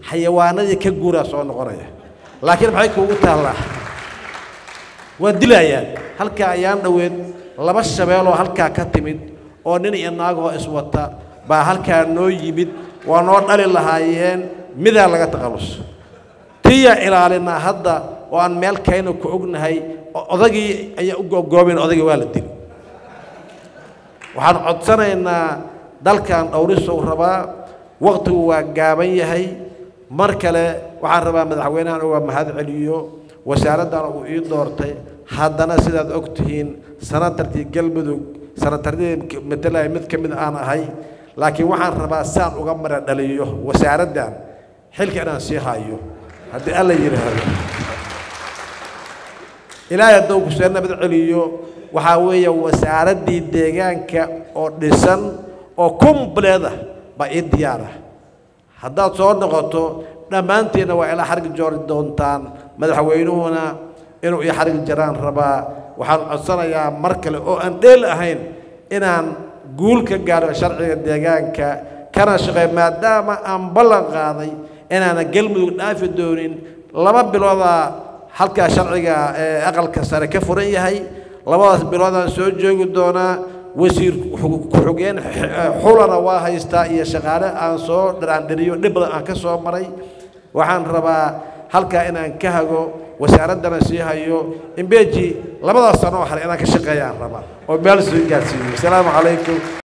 xayawaanadii ka guuraa soo noqonaya laakiin maxay kuugu taallaa waa dilayaan halkaa ayaan dhoweed laba shabeeloo halkaa ka timid oo nin iyo naagoo iswata baa halkaa noo yimid waa noo dhali lahaayeen midaa laga taqallus tiyaa ilaalinaa hadda oo aan meel kayna ku ognahay odagii ayaa u googoobayn odagii waa la dili waxaan codsanaynaa dalkan dhowrisow rabaa waqtigu waa gaaban yahay mar kale waxaan rabaa madaxweynahan uga mahad celiyo wasaaraddan uu ii doortay haddana sidaad og tihiin sanatarkii galmudug sanataradii matalaya mid ka mid aan ahay laakiin waxaan rabaa saan uga mara dhaliyo wasaaraddan xilka inaan sii hayo haddii alla yidhaahdo ilaahay hadduu ku soo nabad celiyo waxaa weeye wasaaraddii deegaanka oo dhisan oo kumbleed ah baa ii diyaar ah haddaad soo noqoto dhammaantiinna waa ilaa xargi joori doontaan madaxweynuhuna inuu ii xargi jaraan rabaa waxaan codsanayaa mar kale oo aan dheel ahayn inaan guul ka gaadho sharciga deegaanka kana shaqeey maadaama aan ballan qaaday inaana galmudug dhaafi doonin laba biloodaa halkaa sharciga ee aqalka sare ka furan yahay labadaas biloodaan soo joogi doonaa wasiir ku-xigeen xulana waa haystaa iyo shaqaale aan soo dharaandhiriyo dhib badan aan ka soo maray waxaan rabaa halkaa inaan ka hago wasaaraddana sii hayo imbeji labadaas sano oo hale inaan ka shaqeeyaan rabaa oo meel soo gaarsiiyo asalaamu calaykum